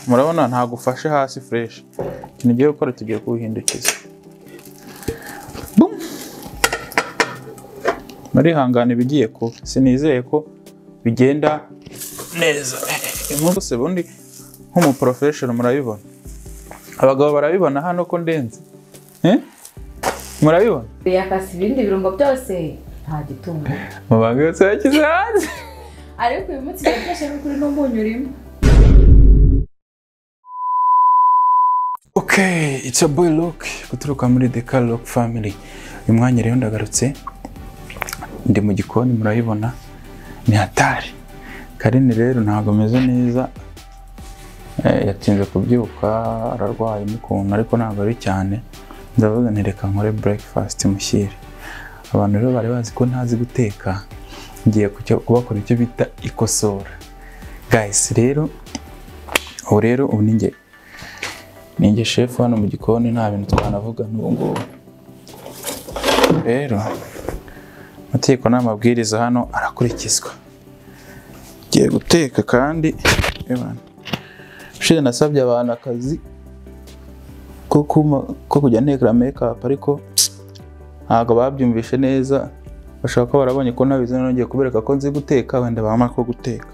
Murabona ntabwo ufashe hasi fureshi. Ikintu ugiye gukora tugiye kuwuhindukiza. Bum! Murihangana ibigiye kuba. Sinizeye ko bigenda neza. Inkuru se ubundi nk'umuporofeshono murabibona. Abagabo barabibona hano ko ndenze. Eh? Murabibona? yakase ibindi birungo byose nta gitungo Mubange yose yakize hanze. ariko uyu munsi yafashe n'ukuri n'umunyu urimo Ok, it's a boy look guturuka muri The Car Lock Family. Uyu mwanya rero ndagarutse ndi mu gikoni murabibona ni hatari. Karine rero ntabwo ameze neza Eh, yatinze kubyuka ararwaye mukuntu ariko ntabwo ari cyane ndavuga nti reka nkore breakfast mushyire abantu rero bari bazi ko ntazi guteka ngiye kucyo- kubakora icyo bita ikosora guys rero ubu rero ubu ni njye ninjye shefu hano mu gikoni nta bintu twanavuga n'ubu ngubu rero amategeko n'amabwiriza hano arakurikizwa ngiye guteka kandi ebana ushize nasabye abantu akazi ko kuma- ko kujya ntekera mekapu ariko ntabwo babyumvishe neza bashobora kuba barabonye ko ntabizi noneho ngiye kubereka ko nzi guteka wenda bamara ko guteka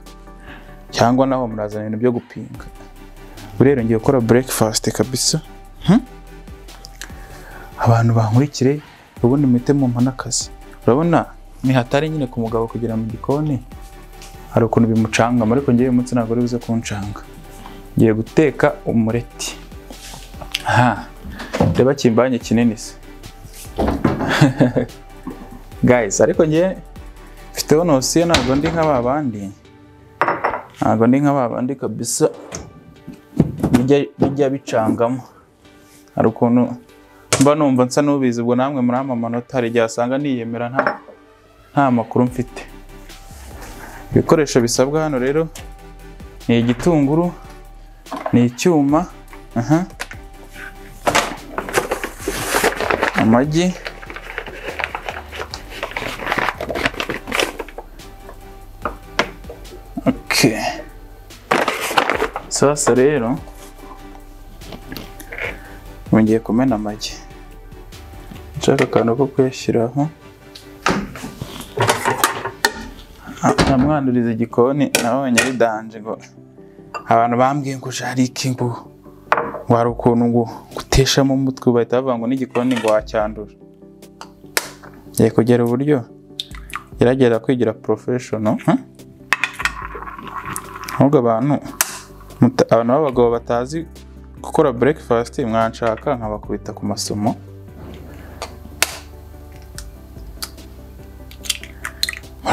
cyangwa naho murazana ibintu byo gupinga ubu rero ngiye gukora breakfast kabisa Hmm? abantu bankurikire ubundi muhite mumpa n'akazi urabona ni hatari nyine ku mugabo kugera mu gikoni hari ukuntu bimucangama ariko ngewe uyu munsi ntabwo ari buze kuncanga ngiye guteka umureti aha reba kimbanye kinini se guys ariko ngewe mfiteho nosiyo ntabwo ndi nka ba bandi ntabwo ndi nka ba bandi kabisa bijya bijya bicangamo hari ukuntu mba numva nsa n'ubizi ubwo namwe murampa amanota hari igihe asanga niyemera nta nta makuru mfite ibikoresho bisabwa hano rero ni igitunguru ni icyuma aha, amagi okay. sasa rero ngiye kumena amagi nshaka akantu ko kuyashyiraho Ah, namwanduriza igikoni nabonye ari danje ngo abantu bambwiye ngo jarike ngo ngo hari ukuntu ngo guteshamo umutwe bahita bavuga ngo n'igikoni ngo wacyandura ngiye kugera uburyo gerageza kwigira porofeshono ahubwo abantu muta- abantu b'abagabo batazi gukora breakfast mwanshaka nkabakubita ku masomo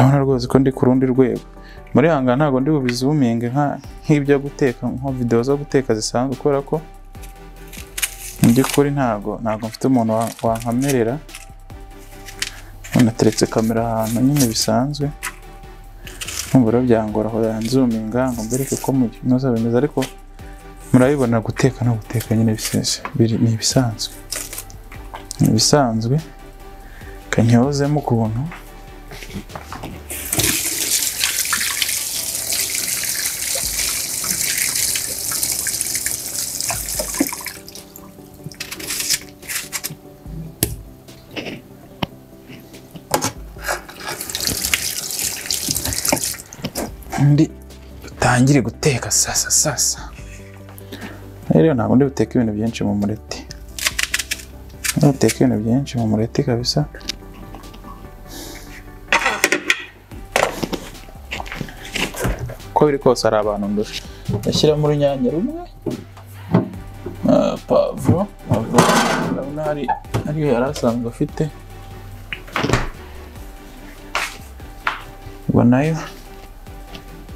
murabona rwose ko ndi ku rundi rwego muri hanga ntabwo ndi bubizuminge nka- nk'ibyo guteka nko videwo zo guteka zisanzwe kubera ko mu by'ukuri ntabwo ntabwo mfite umuntu wa- wankamerera nateretse kamera ahantu nyine bisanzwe numva rero byangora aho yanzuminga ngo mbereke ko mu binoza bimeze ariko murabibona guteka no guteka nyine bisese biri- ni ibisanzwe ni ibisanzwe kanyozemo ukuntu undi utangire guteka sasa sasa rero ntabwo ndi buteke ibintu byinshi mu mureti Ndi buteke ibintu byinshi mu mureti kabisa uko biri kose hari abantu ndusha ndashyiramo urunyanya rumwe ah, pavuro pavuro urabona hari ariyo yari asanzwe afite ubwo nayo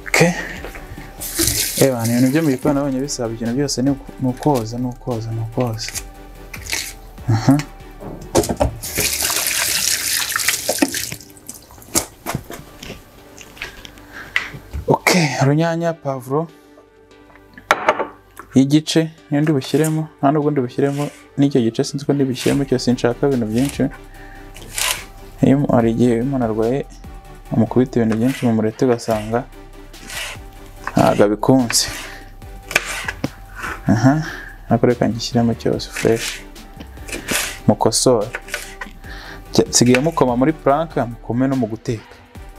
okay. Ewana, ibintu byo mu gikoni nabonye bisaba ikintu byose ni uku- ni ukoza ni ukoza ni ukoza Aha. ok urunyanya pavuro y'igice niyo ndi bushyiremo nta nubwo ndi bushyiremo n'icyo gice sinzi ko ndi bushyiremo cyose nshaka ibintu byinshi iyo mu- hari igihe iyo umuntu arwaye amukubita ibintu byinshi mu mureti ugasanga ntabwo abikunze aha ariko reka ngishyiremo cyose fureshi mukosore Jya- nsigaye mukoma muri puranka mukome no mu guteka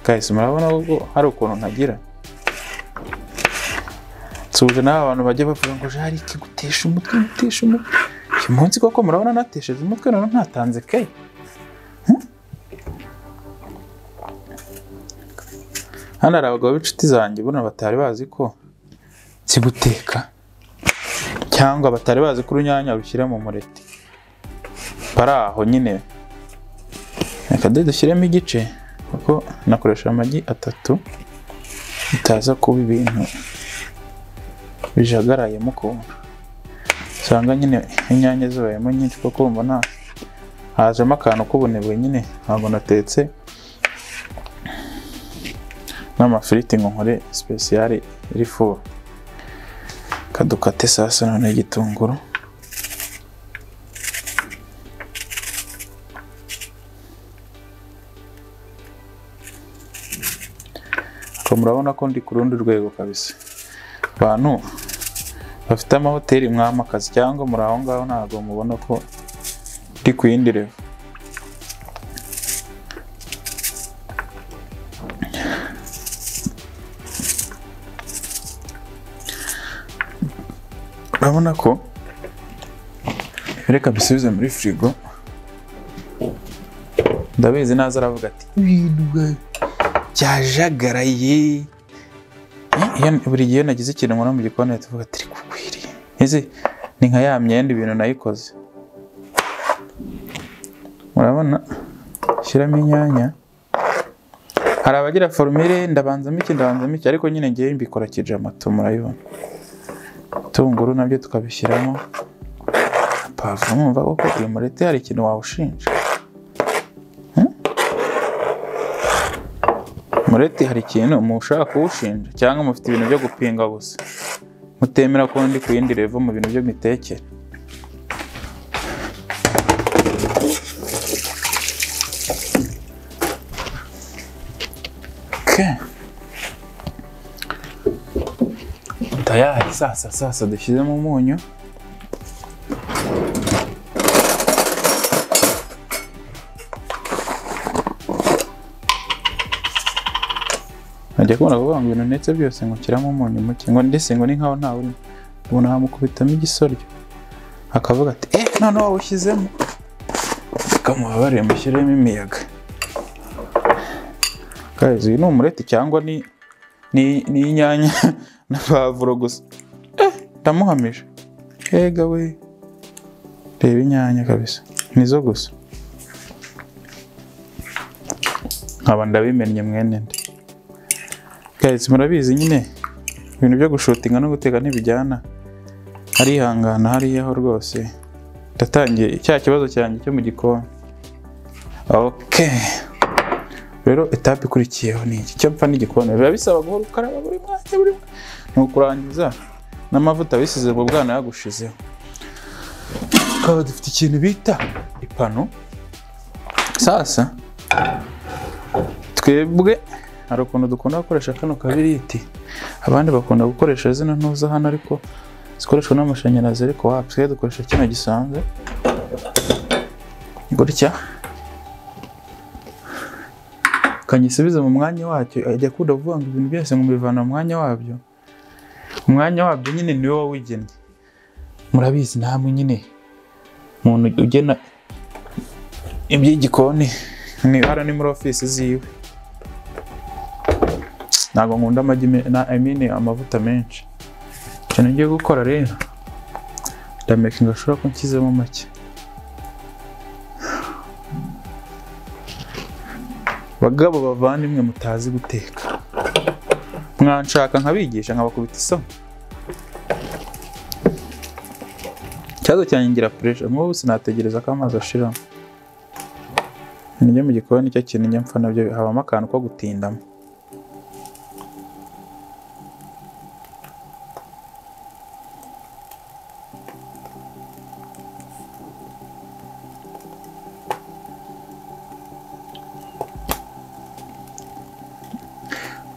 kahise murabona ubwo hari ukuntu ntagira nsuhuje nawe abantu bajya bavuga ngo jari kigutesha umutwe gutesha umutwe uyu munsi koko murabona natesheje umutwe none ntatanze kayi hano hari abagabo b'inshuti zanjye ubona batari bazi ko nzi guteka cyangwa batari bazi ko urunyanya rushyira mu mureti bari aho nyine reka de dushyiremo igice kuko nakoresha amagi atatu bitaza kuba ibintu bijagarayemo ukuntu usanga nyine inyanya zibayemo nyinshi kuko wumva nta hajemo akantu k'ubunebwe nyine ntabwo natetse n'amafiriti ngo nkore sipesiyari irifu kadukate sasa noneho igitunguru Ariko murabona ko ndi ku rundi rwego kabisa abantu bafite amahoteli mwamakazi cyangwa muri aho ngaho ntabwo mubona ko ndi ku yindi revo urabona ko reka bisubize muri firigo ndabizi naza aravuga ati ibintu bwa- byajagaraye Eh, iyo- buri gihe iyo nagize ikintu nkora mu gikoni ahita avuga ati kukwiriye izi ni nka ya myenda ibintu nayikoze murabona shyiramo inyanya hari abagira forumire ndabanzamo iki ndabanzamo iki ariko nyine ngewe mbikora kijamato murabibona Ibitunguru nabyo tukabishyiramo pavuro mwumva koko uyu murete hari ikintu wawushinja Eh? murete hari ikintu mushaka kuwushinja cyangwa mufite ibintu byo gupinga gusa mutemera ko ndi ku yindi revo mu bintu byo mitekere Okay. tayari sasa sasa dushyizemo umunyu najya kubona kuvuga ngo ibintu ndetse byose ngo nshyiramo umunyu muke ngo ndetse ngo ni nkaho ntawe urimo ubona hamukubitamo igisoryo akavuga ati eh none wawushyizemo reka mubabare mushyiremo imiyaga guys uyu ni umureti cyangwa ni ni ni inyanya na pavuro gusa Eh, ndamuhamije ega we reba inyanya kabisa nizo gusa nkaba ndabimennye mwene nde guys murabizi nyine ibintu byo gushutinga no guteka ntibijyana arihangana hariyaho rwose ndatangiye cya kibazo cyanjye cyo mu gikoni okay rero etape ikurikiyeho ni iki cyo mpfa n'igikoni biba bisaba guhora ukaraba buri mwanya buri mwanya ni ukurangiza n'amavuta bisize mu bwana yagushizeho tukaba dufite ikintu bita ipanu sasa twebwe hari ukuntu dukunda gukoresha kano kabiriti abandi bakunda gukoresha zino ntuza hano ariko zikoreshwa n'amashanyarazi ariko wapi twe dukoresha kino gisanzwe gutya kanyisubiza mu mwanya wacyo ajya akunda kuvuga ngo ibintu byose ngo mbivana mu mwanya wabyo umwanya wabyo nyine niwe wawugennye murabizi namwe nyine umuntu ugena iby'igikoni ni hara ni muri ofisi ziwe ntabwo nkunda amagi me- na I mean amavuta menshi ikintu ngiye gukora rero ndamekinga ashobora ko nshyizemo make bagabo bavandimwe mutazi guteka mwanshaka nkabigisha nkabakubita isomo ikibazo cyanjye ngira puresha nk'ubu sinategereza ko amazi ashiramo ibintu byo mu gikoni cyo kintu njya mpfa nabyo habamo akantu ko gutindamo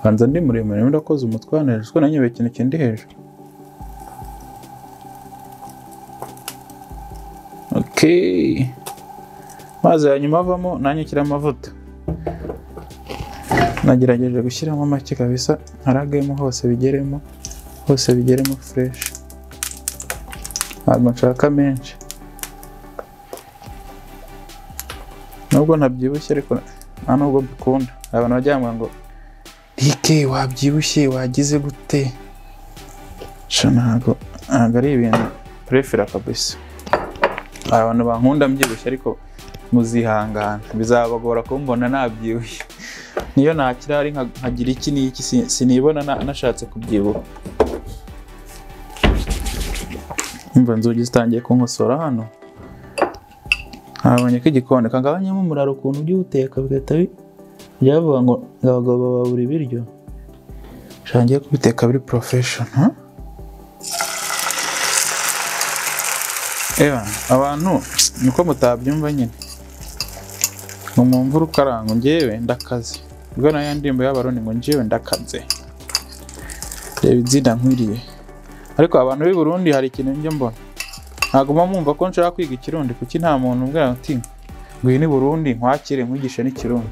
banza ndi muremure ndakoze umutwe hano hejuru kuko nanyobewe ikintu kindi hejuru Okay. Mazi ya nyuma avamo nanjye nshyira amavuta. Nagerageje gushyiramo make kabisa haragemo hose bigeremo hose bigeremo fresh. Ntabwo nshaka menshi. Nubwo ntabyibushye ariko nta nubwo mbikunda. Hari abantu bajya bambwira ngo Rike wabyibushye wagize gute? Sha ntabwo ntabwo ari ibintu prefera kabisa. Hari abantu bankunda mbyibushye ariko muzihangana bizabagora kumbona nabyibushye niyo nakira ari nka- nkagira iki n'iki si- sinibona na- nashatse kubyibuha umva inzugi zitangiye kunkosora hano habonye ko igikoni kagabanyamo umuraro ukuntu ujya uwuteka bigahita bi- byavuga ngo ngo abagabo bababura ibiryo shangiye kubiteka biri porofeshono ha? Eba, abantu niko mutabyumva nyine ngo mumvure ukaranga ngewe ndakaze ubwo nayo ndimbo y'abaroni ngo ngewe ndakaze reba izina nkwiriye ariko abantu b'i Burundi hari ikintu njya mbona ntaguma mwumva ko nshaka kwiga ikirundi kuki nta muntu umbwira uti ngwino i Burundi nkwakire nkwigishe n'ikirundi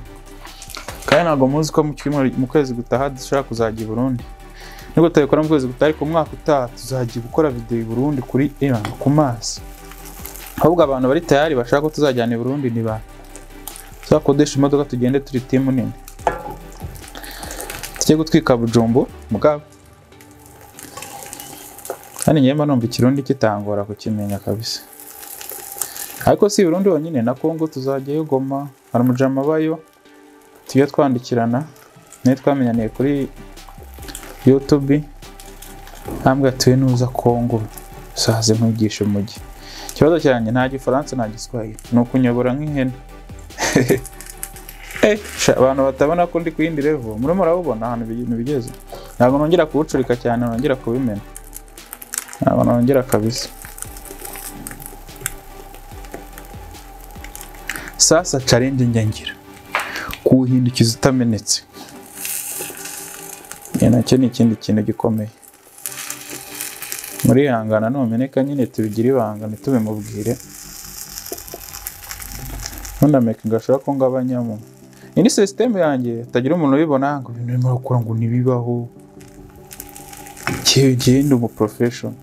kandi ntabwo muzi ko mu cyumweru- mu kwezi gutaha dushobora kuzajya i Burundi nubwo tutabikora mu kwezi gutaha ariko mu mwaka utaha tuzajya gukora videwo i Burundi kuri Ira ku mazi ahubwo abantu bari tayari bashaka ko tuzajyana i Burundi ni ba tuzakodesha imodoka tugende turi timu nini tujye gutwika bujumbu bwabo kandi njyewe mba numva ikirundi kitangora kukimenya kabisa ariko si i Burundi honyine na Congo tuzajyayo Goma hari umujama bayo tujye twandikirana niyo twamenyaniye kuri YouTube ntambwe atuye nuza Congo usaze nkwigisha umujyi ikibazo cyanjye nta gifaransa nta giswahili ni ukunyobora nk'ihene Eh, sha, abantu batabona ko ndi ku yindi level muri murabubona ahantu ibintu bigeze ntabwo nongera kuwucurika cyane nongera kubimena ntabwo nongera kabisa sasa challenge njya ngira kuwuhindukiza utamenetse Iyo nacyo ni ikindi kintu gikomeye murihangana numeneka nyine tubigire ibanga ntitubimubwire ntunameke ngo ashobora ko ngabanyamo iyi ni sisiteme yanjye hatagira umuntu ubibona ngo ibintu urimo urakora ngo ntibibaho ngewe ngewe ndi umu porofeshono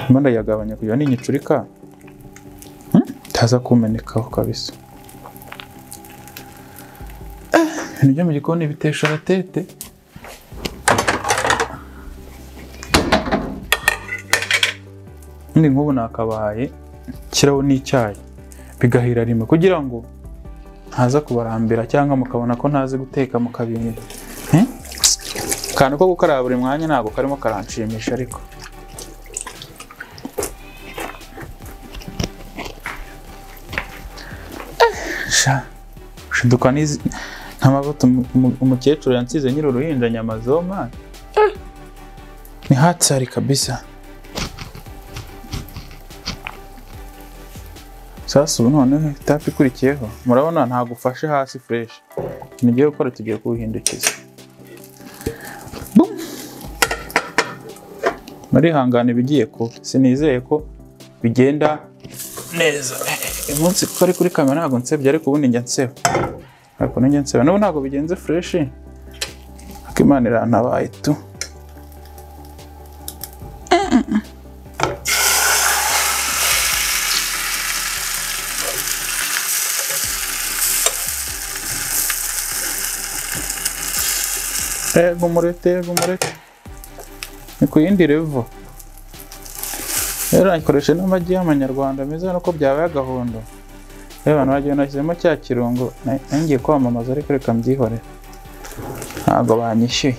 ndimo ndayagabanya kugira ngo ninyicurika hmm, itaza kumenekaho kabisa Eh, ibintu byo mu gikoni bitesha agatete Ndi nk'ubu nakabaye kiraho n'icyayi bigahira rimwe kugira ngo ntaza kubarambira cyangwa mukabona ko ntazi guteka mukabimira Eh? akantu ko gukaraba buri mwanya ntabwo karimo karanshimisha ariko Eh, sha shinduka n'izi ntamavuta umukecuru yansize nyiri uruhinja nyama zoma Eh, ni hatari kabisa Sasa ubu noneho tapi ikurikiyeho murabona ntabwo ufashe hasi fureshi ikintu ugiye gukora tugiye kuwuhindukiza Bum! murihangana ibigiye kuba sinizeye ko bigenda neza uyu munsi kuko ari kuri kamera ntabwo nsebye ariko ubundi njya nseba ariko ninjya nseba n'ubu ntabwo bigenze fureshi ariko imana irantabaye tu Yego umurete, yego umurete. Ni ku yindi revo. Rero nkoresheje n'amagi y'amanyarwanda meza nuko byabaye agahondo. Rero abantu bagiye nashyizemo cya kirungo na- nari ngiye kwamamaza ariko reka mbyihorere. Ntabwo banyishyuye.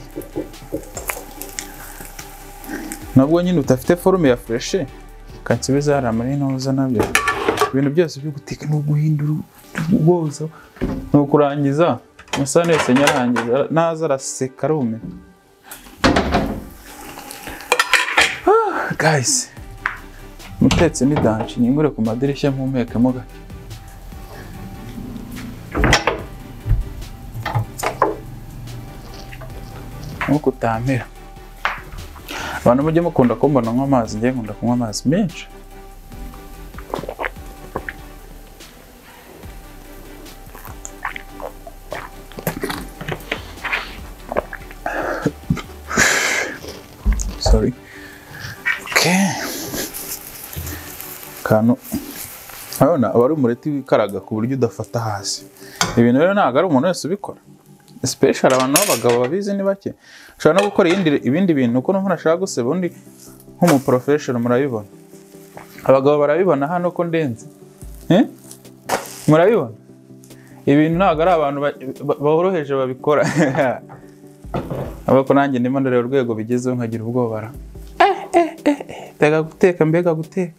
Nubwo nyine udafite forume ya fureshe, kansubiza hari amari ntuza nabyo. Ibintu byose byo guteka no guhindura ubwozo ni ukurangiza musani wese nyarangiza naza araseka arume guys mutetse ni danci nyingure ku madirishya mpumekemo gake nkuko utampera abantu mujye mukunda kumbona nk'amazi njye nkunda kunywa amazi menshi oke kantu urabona aba ari umureti wikaraga ku buryo udafata hasi ibintu rero ntabwo ari umuntu wese ubikora sipeshara abantu b'abagabo babizi ni bake ushobora no gukora iyindi- ibindi bintu uko n'umuntu ashaka guseba undi nk'umuporofeshono murabibona abagabo barabibona hano ko ndenze Eh? murabibona ibintu ntabwo ari abantu ba- ba- boroheje babikora abako nanjye ndimo ndareba urwego bigezeho nkagira ubwoba ra Eh, eh, eh, eh, mbega guteka mbega guteka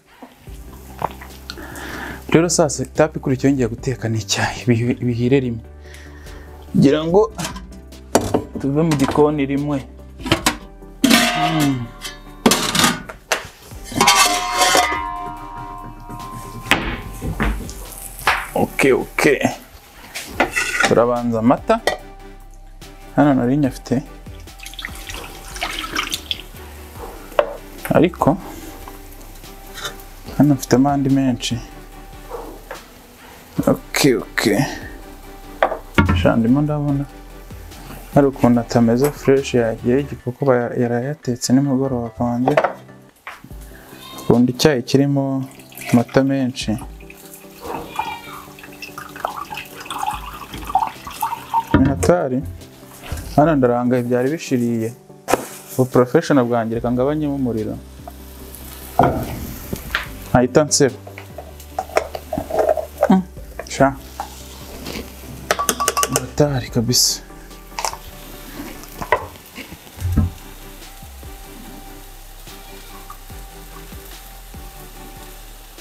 rero saa sita tapi ikurikiyeho ngiye guteka ni icyayi bihi- bihire rimwe ngira ngo tuve mu gikoni rimwe oke oke turabanza amata hano nari nyafite ariko hano mfitemo andi menshi oke oke sha ndimo ndabona hari ukuntu atameze fureshi yagiye igikoko bara- yarayatetse nimugoroba kanjye ukunda icyayi kirimo amata menshi minatari hano ndarangaye byari bishiriye ubu porofeshono bwanjye reka ngabanyemo umuriro ntahita nseba Mm, sha minatari kabisa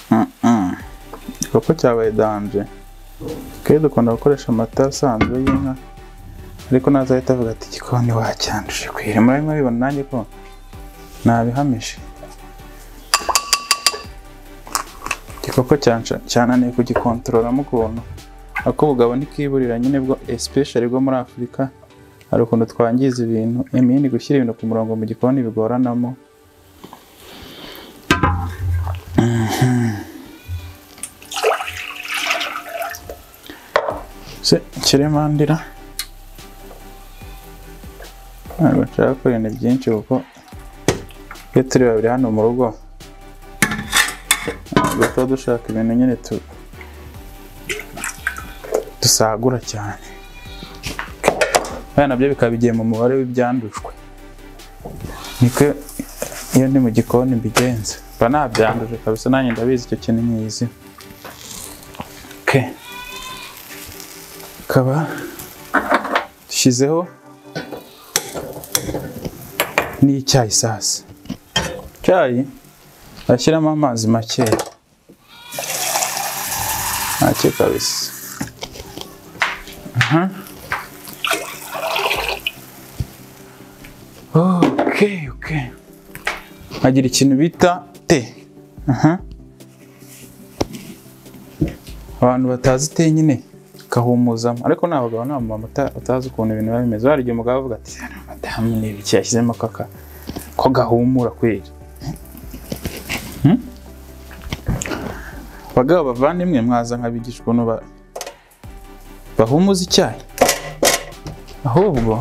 Mm, mm. igikorwa cyabaye danje twe dukunda gukoresha amata asanzwe y'inka ariko ntazahita avuga ati igikoni wacyanduje kwira murabona murabibona nanjye ko nabihamije igikoko cyansha- cyananiye kugikontororamo ukuntu ako ubugabo ntikiburira nyine bwo especially bwo muri afurika hari ukuntu twangiza ibintu imini gushyira ibintu ku murongo mu gikoni bigoranamo se kiremandira ntabwo nshaka gukora ibintu byinshi kuko iyo turi babiri hano mu rugo ntabwo tuba dushaka ibintu nyine tu- dusagura cyane kandi nabyo bikaba bigiye mu mubare w'ibyandujwe niko iyo ndi mu gikoni mbigenza mba nabyanduje kabisa nanjye ndabizi icyo kintu nyizi okay. tukaba dushyizeho n'icyayi sasa icyayi bashyiramo amazi makeya make kabisa Aha. ok ok agira ikintu bita te Aha. abantu batazi te nyine kahumuzamo ariko ni abagabo n'abamama bata- batazi ukuntu ibintu biba bimeze hari igihe umugabo avuga ati "Hano madamu ni ibiki yashyizemo kaka ko gahumura kweri Hmm? bagabo bavandimwe mwaza nk'abigisha ukuntu ba- bahumuza icyayi ahubwo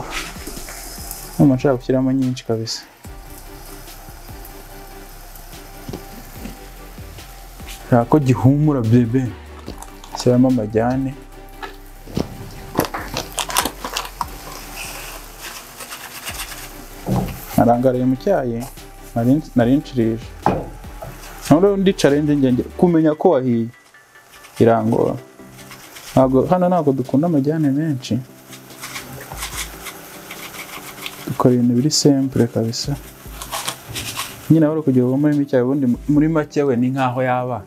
numa nshaka gushyiramo nyinshi kabisa nshaka ko gihumura bebe shyiramo amajyane narangariye mu cyayi nari- nari nshirije noneho ndicara njye ngenge kumenya ko wahiye irangora ntabwo hano ntabwo dukunda amajyane menshi dukora ibintu biri sempure kabisa nyine wari kugira ngo murimo icyayi ubundi muri make we ni nk'aho yaba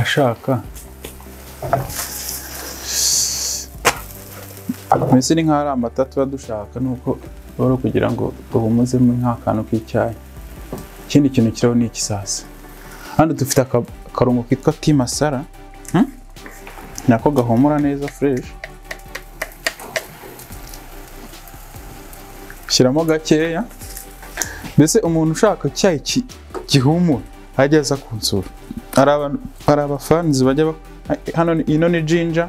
ashaka mbese ni nk'aho ari amata tuba dushaka ni uko wari kugira ngo uhumuzemo nk'akantu k'icyayi ikindi kintu kiriho ni iki sasa hano dufite aka- akarungo kitwa ti masara Hmm? nako gahumura neza fureshi shyiramo gakeya mbese umuntu ushaka icyayi ki- gihumura ajya aza kunsura hari abantu hari abafanizi bajya bak- hano ni- ino ni jinja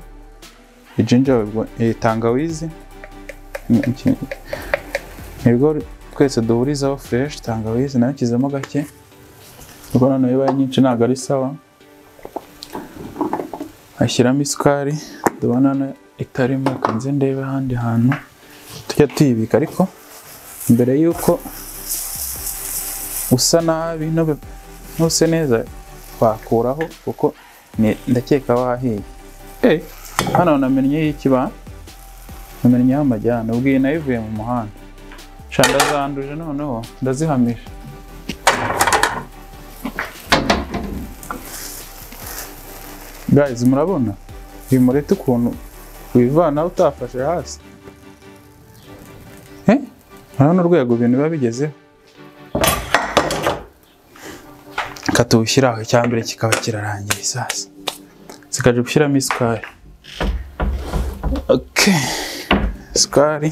ijinja babwo- eh, tangawizi ni- iki- nibwo twese duhurizaho fureshi tangawizi nayo kizemo gake ubwo noneho ibaye nyinshi ntabwo ari sawa ashyiramo isukari ndabona hano itarimo reka nze ndebe ahandi hantu tujya tuyibika ariko mbere y'uko usa nabi nube- ntuse neza wakuraho kuko ni- ndakeka wahiye Eh, hano namennye y'ikiba namenyeho amajyane ubwiye nayo ivuye mu muhanda sha ndazanduje noneho ndazihamisha guys murabona uyu mureti ukuntu wivana utafashe hasi Eh? urabona urwego ibintu biba bigezeho katuwushyiraho icyambere kikaba kirarangiye sasa zikaje gushyiramo isukari okay. isukari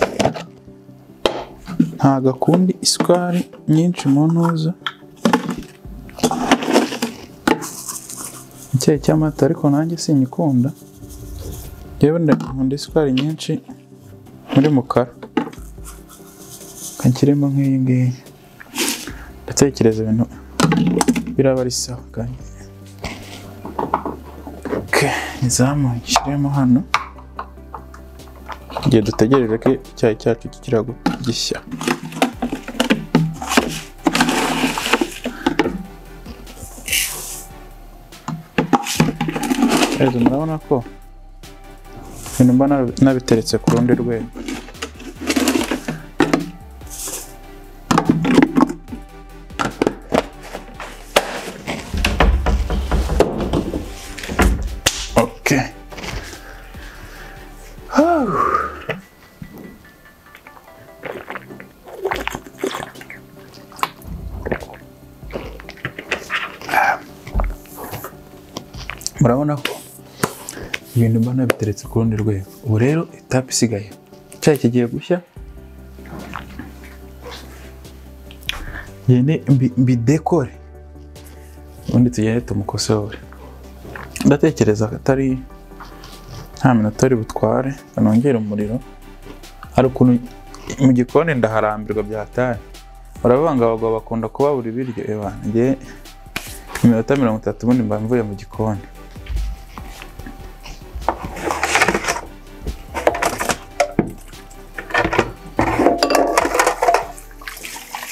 ntabwo akundi isukari nyinshi mu ntuza icyayi cy'amata ariko nanjye sinyikunda yewe ndakunda isukari nyinshi muri mukara kakirimo nk'iyi ngiyi ndatekereza ibintu biraba ari sawa kandi Okay, izamu nshyiremo hano igihe dutegereje ko icyayi cyacu kikira gu- gishya rero murabona ko ibintu mba nabi- nabiteretse ku rundi rwego okay murabona ko ibintu mbona biteretse ku rundi rwego ubu rero etape isigaye icyayi kigiye gushya ngende mbi- mbidekore ubundi tugende tumukosore ndatekereza ko atari nta minota ari butware nongere umuriro hari ukuntu mu gikoni ndaharambirwa byataye urabivuga ngo abagabo bakunda kubabura ibiryo eba njye iminota mirongo itatu ubundi mba mvuye mu gikoni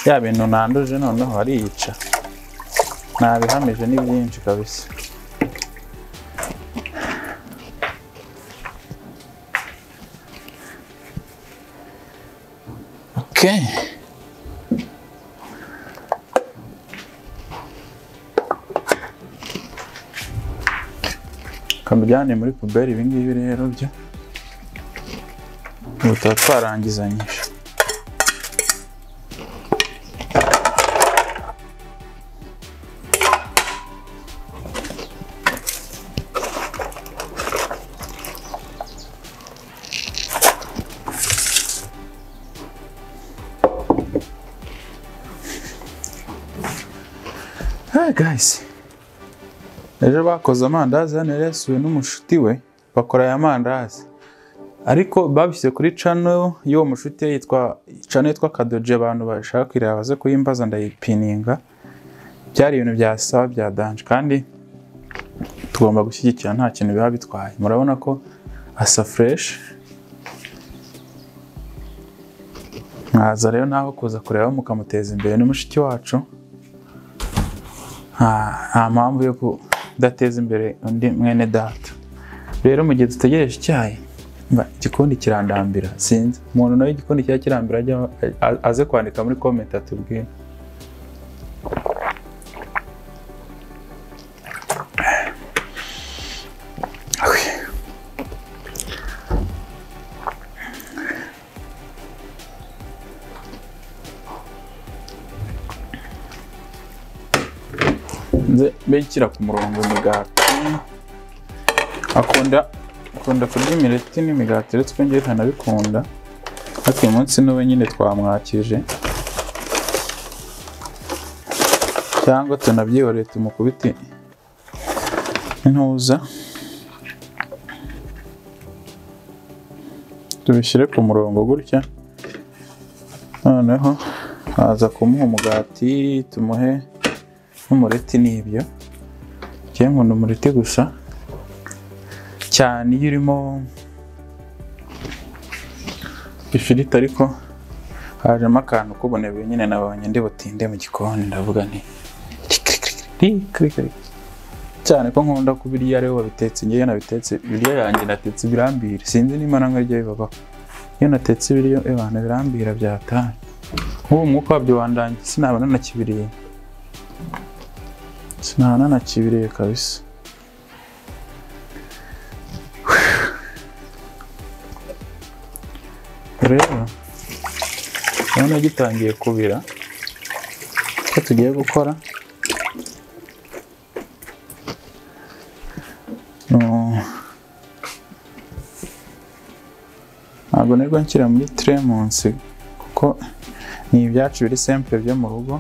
ya bintu nanduje noneho ariyica nabihamije ni byinshi kabisa Okay. Kamujyane muri puberi ibi ngibi rero byo. Ubu tuba twarangizanyije. Hey guys. Ejo bakoze amandazi hano yari yasuwe n'umushuti we bakora aya mandazi. Ariko babishyize kuri channel y'uwo mushuti we yitwa channel yitwa Kadoje abantu bashaka kwireba baze kuyimbaza ndayipininga. Byari ibintu bya sawa bya danje kandi tugomba gushyigikira nta kintu biba bitwaye. Murabona ko asa fresh. Mwaza rero naho kuza kureba mukamuteza imbere ni mushiki wacu. nta nta mpamvu yo kudateza imbere undi mwene data rero mu gihe dutegereje icyayi mba, igikundi kirandambira sinzi umuntu nawe igikundi cya kirambira ajya a- aze kwandika muri komenti atubwire Okay. nze mbe nshyira ku murongo imigati akunda akunda kurya imireti n'imigati uretse ko ngewe ntanabikunda ariko uyu munsi n'uwe nyine twamwakije cyangwa tunabyihoreye tumukubite intuza tubishyire ku murongo gutya noneho aza kumuha umugati tumuhe n'umureti ni ibyo njyewe nkunda umureti gusa cyane iyo urimo ifiriti ariko hajemo akantu k'ubunebwe nyine nabonye ndi butinde mu gikoni ndavuga nti kirikirikiri cyane ko nkunda kubirya aribo babitetse ngewe nabitetse ibiryo yanjye natetse birambira sinzi niba nanga ryo bibabaho iyo natetse ibiryo abantu birambira byataye nk'ubu umwuka wabyo wandangiye sinaba nanakibiriye sinaba nanakibiriye kabisa rero urabona gitangiye kubira ko tugiye gukora Mm. ntabwo nirwo nshyira muri tire munsi kuko ni ibyacu biri sempure byo mu rugo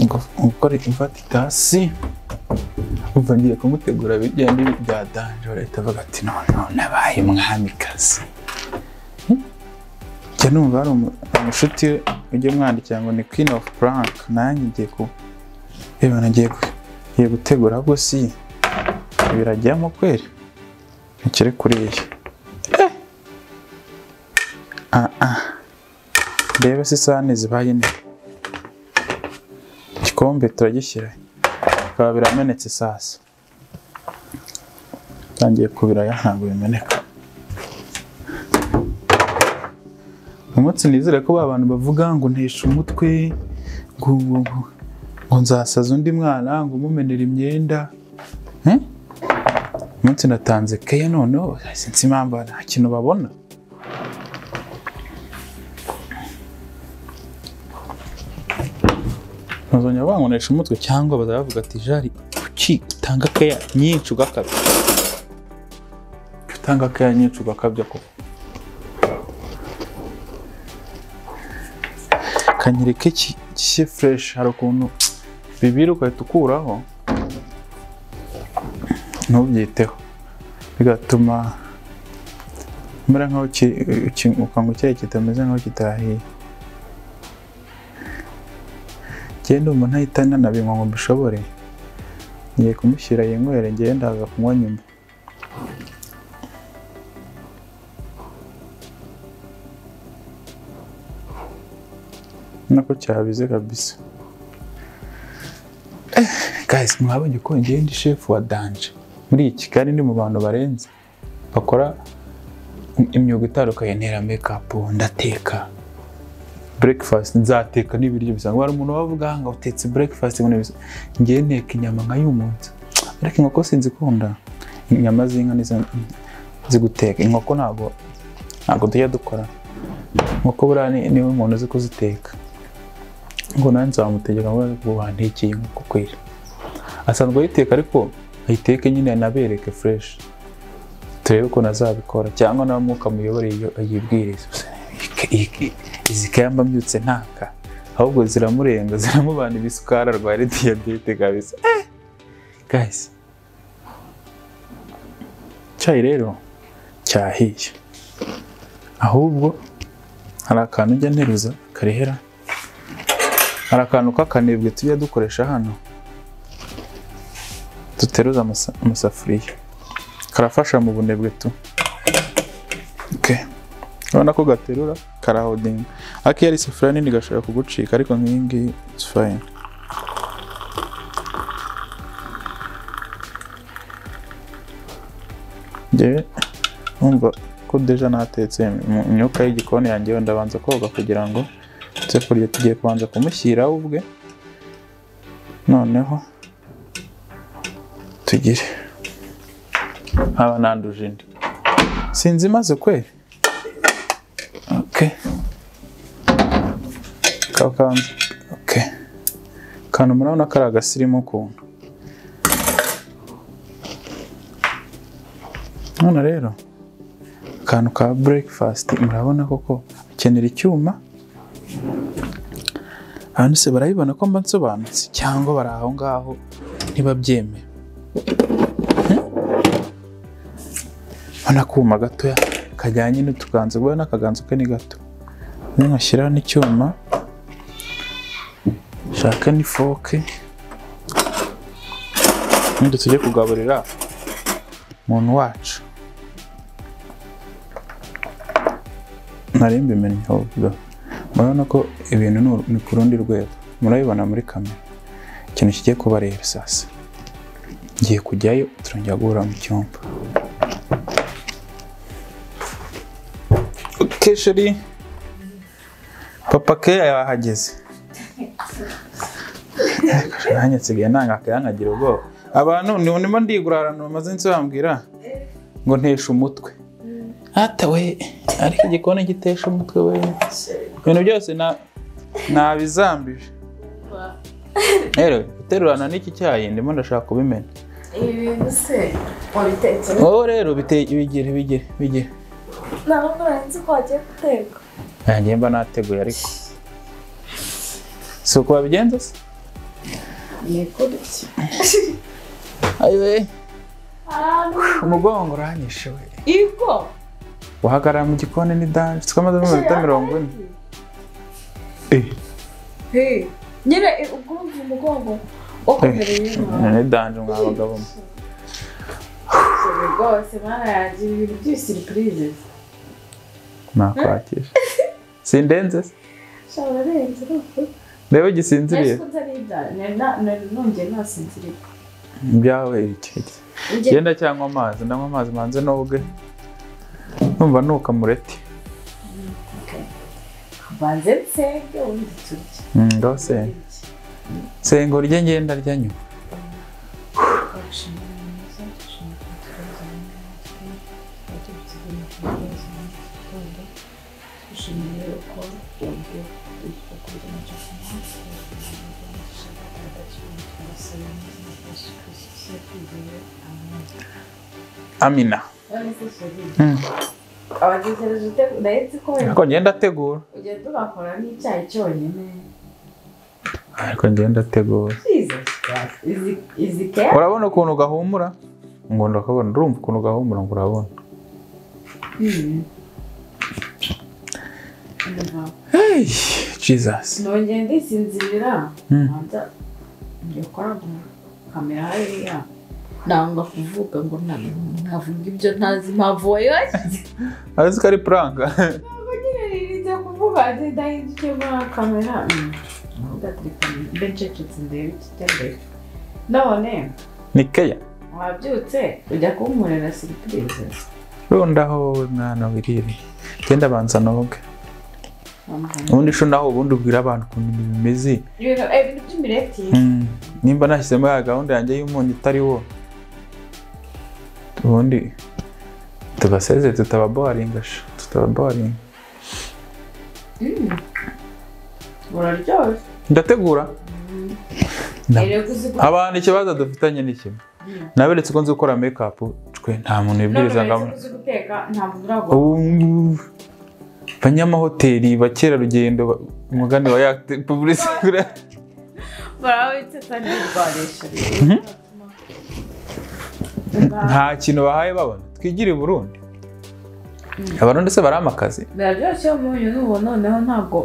Ngo- gukora ifata itasi umva ngiye kumutegura bigenda byadanje leta avuga ati none none abaye umwamikazi njya numva hari umu- umushuti ujye mwandikira ngo ni queen of prank nanjye ngiye ku reba nagiye gu- ngiye gutegura ahubwo si birajyamo kweri ntikiri kuriya ndebe se isahani zibaye nini igikombe turagishyira bikaba biramenetse sasa tangiye kubiraya ntabwo bimeneka umunsi nizere ko ba bantu bavuga ngo nteshe umutwe ngo ngo- ngo nzasaza undi mwana ngo umumenere imyenda Eh? umunsi natanze keya noneho sinzi impamvu nta kintu babona ntazongera bankoresha umutwe cyangwa bazaba bavuga ati jari kuki utanga keya nyinshi ugakabya utanga keya nyinshi ugakabya ko kanyereke ki- gishye fureshi hari ukuntu bibiri ugahita ukuraho ntubyiteho bigatuma umera nkaho ki- ki- ukanga icyayi kitameze nkaho kitahiye ngende umuntu ahita nanabinywa ngo mbishobore ngiye kumushyira yinywere ngiye ndaza kunywa nyuma nako cyabize kabisa guys mwabonye ko ngewe ndi chef wa danje muri iyi Kigali ni mu bantu barenze bakora imyuga itandukanye ntera makeup ndateka breakfast nzateka n'ibiryo bisanzwe hari umuntu wavuga ngo utetse breakfast ngo nibisa ngewe nteka inyama nka y'umunsi ariko inkoko sinzikunda inyama z'inka nizo nzi guteka inkoko ntabwo ntabwo tujya dukora inkoko buriya ni- niwe umuntu uzi kuziteka ngo nawe nzamutegeka ngo ngo wantekeye inkoko kweri asanzwe ayiteka ariko ayiteke nyine anabereke fureshi turebe ko nazabikora cyangwa nawe mwuka muyobore iyo ayibwiriza Gusa iyi- iyi- izi kaya mba mbyutse ntaka ahubwo ziramurenga ziramubana ibisukari arwara diyabete kabisa Eh! guys icyayi rero cyahiye ahubwo hari akantu njya nteruza karehera hari akantu k'akanebwe tujya dukoresha hano duteruza amasa- amasafuriya karafasha mu bunebwe tu Okay. urabona ko gaterura karahodinga ariko iyo ari isafuriya nini gashobora kugucika ariko nk'iyi ngiyi it's fine njyewe numva ko deja natetse mu myuka y'igikoni yanjye wenda abanza koga kugira ngo tujye kurya tugiye kubanza kumushyira we ubwe noneho tugire haba nanduje indi sinzi imaze kweri okay kakanze okay kantu murabona kari agasirimu ukuntu none rero akantu ka breakfast murabona koko akenera icyuma abantu se barabibona ko mba nsobanutse cyangwa bari aho ngaho ntibabyemera akuma gatoya kajyanye n'utuganza ubwo n'akaganza ke ni gato ninkashyiraho n'icyuma shaka n'ifoke ubundi tujye kugaburira umuntu wacu nari mbimenye ahubwo murabona ko ibintu ni uru- ni ku rundi rwego murabibona muri kamera ikintu kigiye kuba rero sasa ngiye kujyayo turongera guhura mu cyumba oke sheri papa keya yahageze nanjye nsigaye nangakaye nkagira ubwoba abantu ni- ndimo ndigura ahantu bamaze iminsi bambwira ngo nteshe umutwe hata we ariko igikoni gitesha umutwe we ibintu byose na- nabizambije rero guterurana n'iki cyayi ndimo ndashaka kubimena ibi bintu se wabitetse wowe rero bite- bigire bigire bigire ntabwo nzi ko wagiye guteka nanjye mba nateguye ariko si uko wabigenza se yego gutya ayiwe umugongo uranyishe we igo wahagarara mu gikoni ni danje twamaze iminota mirongo ine Eh, Hey, nyine eh, ubwo wumva umugongo wakomereye eh, ni danje mwa bagabo mwe. rwose mana yanjye ibi bintu by'ibisiripurize nakwakira sindenze se shaba urarenze urumva ndebe nari gisinziriye ko ntaribya nari na- nari nongeye nasinziriye byawe ikeke Njye- genda cyangwa amazi ndanywa amazi manze noge numva nuka mureti mbanze nsenge ubundi turye ngaho senga senga urye ngenda rya nyuma amina Mm. abatekereje ute- ndahetse ko wenda ariko ngenda ategura ujya tugakora n'icyayi cyonyine ariko ngenda ategura Jesus Christ. izi izi kera urabona ukuntu gahumura ngo ndakabona urumva ukuntu gahumura ngo urabona Mm. Ndumva. hey jesus nongeye ndisinzirira Mm. nza njya kora mu kamera hariya nanga kuvuga ngo na- navuga ibyo ntazi impamvu wayoshyize azi ko ari pranka ntabwo nyine nirinze kuvuga nzi ndahinduke muri kamera Mm. ndaterefone mbe ncecetse ndebe ikitendere none ni keya wabyutse ujya kunkorera siripurize rundaho wowe mwana wirire genda banza noge Wambwira- ubundi sho naho ubundi ubwira abantu ukuntu ibintu bimeze ibintu eh, ibintu by'imireti Mm, nimba nashyizemo ya gahunda yanjye y'umunyu utari wo ubundi tubaseze tutababoharinga sha tutababoharinga Mm. buraryoshye ndategura Na- erega uzi gukora abantu ikibazo dufitanye ni kimwe naberetse uko nzi gukora mekapu cwe nta muntu wibwiriza ngo amu- guteka nta muntu uragura ubu ngubu abanyamahoteli bakerarugendo ba- umugani wa yakite publicity barabitse kandi barwarisha nta kintu bahaye babona twigire i burundi abarundi se barama akazi biraryoshye iyo umunyu n'ubu noneho ntabwo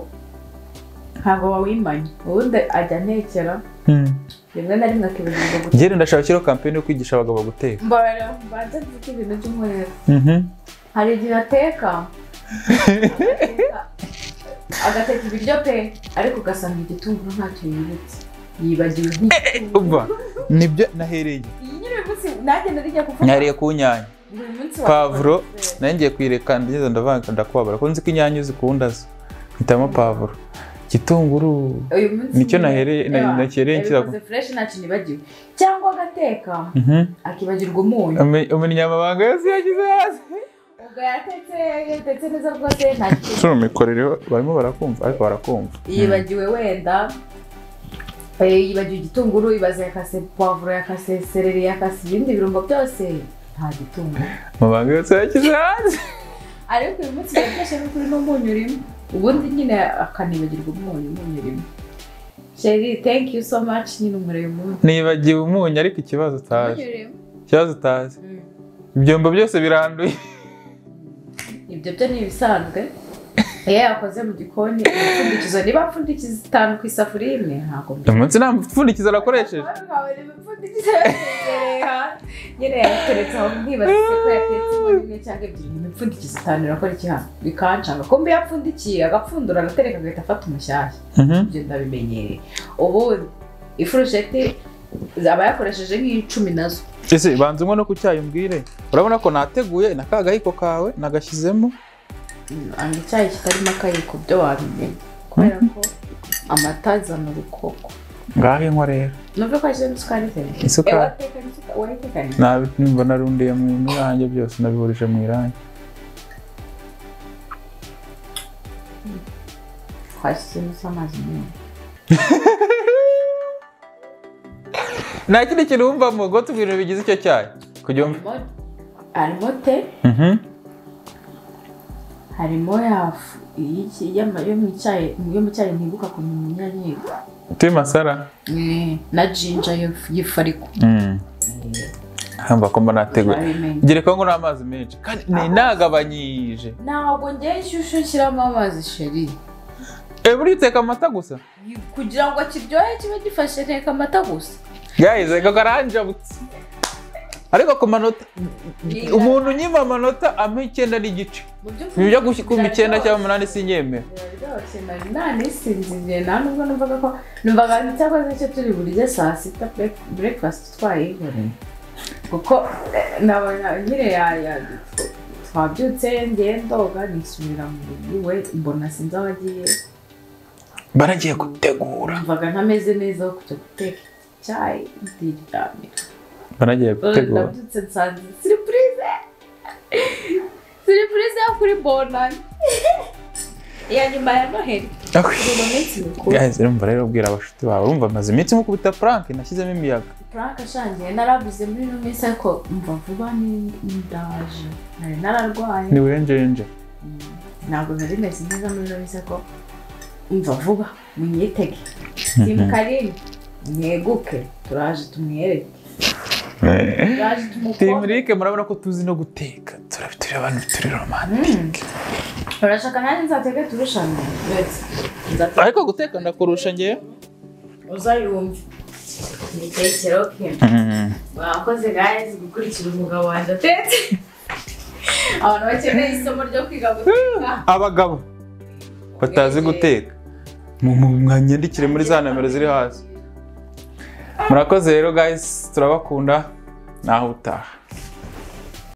ntabwo wawimanye ubundi ajya antekera Mm. rimwe na rimwe akibagirwa guteka njyewe ndashakiraho kampeni yo kwigisha abagabo guteka mbarara mbanza mvuge ibintu by'umweru Mhm. hari igihe ateka agateka- agateka ibiryo pe ariko ugasanga igitunguru ntacyo yibutse yibagiwe nk'igitunguru Umva, nibyo nahereye iyi nyine uyu munsi nanjye nari ngiye kuvuga nariye ku nyanya buri munsi wa- pavuro nari ngiye kuyireka ngeze ndavanga ndakubabara ko nzi ko inyanya uzikunda zo mpitamo pavuro igitunguru uyu munsi Nicyo nyine- nahereye- na- Yeah, nakereye nkira- yabikoze fresh ntacyo nibagiwe cyangwa agateka Mhm. akibagirwa umunyu Ume- umenya amabanga yose yashyize hasi ubwo yatetse yatetse neza rwose nta Sura umikorereho barimo barakumva ariko barakumva yibagiwe wenda eh, yibagiwe igitunguru ibaze yakase pavuro yakase sereri yakase ibindi birungo byose nta gitunguru amabanga yose yashyize hasi ariko uyu munsi yafashemo kuri n'umunyu urimo ubundi nyine akanibagirwa umunyu umunyu urimo sheri thank you so much nyine umureba umunyu nibagiwe umunyu ariko ikibazo utazi Umunyu urimo. ikibazo utazi Mm. ibyombo byose biranduye ibyo byo ni ibisanzwe iyo yakoze mu gikoni imipfundikizo niba mpfundikiza itanu ku isafuriya imwe ntabwo uyu munsi nta mupfundikizo arakoresheje nkabona imipfundikizo yatereka nyine yateretse aho nkibaza se ko yatetse imwe imwe cyangwa ebyiri imipfundikizo itanu irakora iki hano bikancanga kumbe yapfundikiye agapfundura agatereka agahita afata umushyashya Mhm. ibyo ndabimenyereye ubu ifurusheti aba yakoresheje nk'icumi nazo ese banza unywe no ku cyayi umbwire urabona ko nateguye na ka gahiko kawe nagashyizemo ni icyayi kitarimo akayiko byo wabimenya kubera ko amata azana urukoko ngaho inkwa rero nubwo ko hashyizemo isukari ze Isukari. warayitekanye nabi nimba narundiye mu irange byose nabihurije mu irange twashyizemo se amazi menshi nta kindi kintu wumvamo ngo tubwire ibintu bigize icyo cyayi kujya umva harimo harimo te Mhm. harimo yafu y'iki- y'ama- yo mu cyayi yo mu cyayi ntibuka kumenya inyanyiko tuyi masara na jinja y'ifu- y'ifariko hamba ko mba nateguye wabimenye gereka ngo ni amazi menshi kandi ni nagabanyije ntabwo ngewe inshyushyu nshyiramo amazi sheri eee buriya uteka amata gusa kugira ngo kiryohe kibe gifashe nteka amata gusa gayize ngo karanjabutse ariko ku manota umuntu unyima amanota ampa icyenda n'igice mu by'ukuri ibyo gushyira icyenda cyangwa umunani sinyemera biraryoshye nari nanisinziriye nta nubwo numvaga ko numvaga cyakoze icyo turi burye saa sita break- breakfast twaye kuko eh, nabona nyine ya- ya- twabyutse ngiye ndoga nisubira mu rugo iwe mbona sinzi aho agiye baragiye gutegura numvaga ntameze neza aho kujya guteka icyayi ndiryamira baragiye gutegura ndabyutse nsanze siripurize siripurize yo kuri bonani iya nyuma ya noheli turi mu minsi mikuru gayize urumva rero ubwira abashuti bawe urumva amaze iminsi nkukubita frank nashyizemo imiyaga Frank ashangiye naravuze muri ino minsi ariko mva vuba ni- ndaje nari nararwaye ni wenjenje ntabwo nari meze neza muri ino minsi ariko mva vuba munyitege timu karine mweguke turaje tumwereke turaje tumukore timurike murabona ko tuzi no guteka turabiturira abantu turi romani Mm. urashaka nanjye nzatege turushanwe uretse nzatege ariko guteka ndakurusha ngewe uzayumve ni icyiciro kimwe Mwakoze guys gukurikira umugabo wanjye atetse abantu bakeneye isomo ryo kwiga guteka abagabo batazi guteka mu- mu- mwanyandikire muri za nomero ziri hasi murakoze rero guys turabakunda naho utaha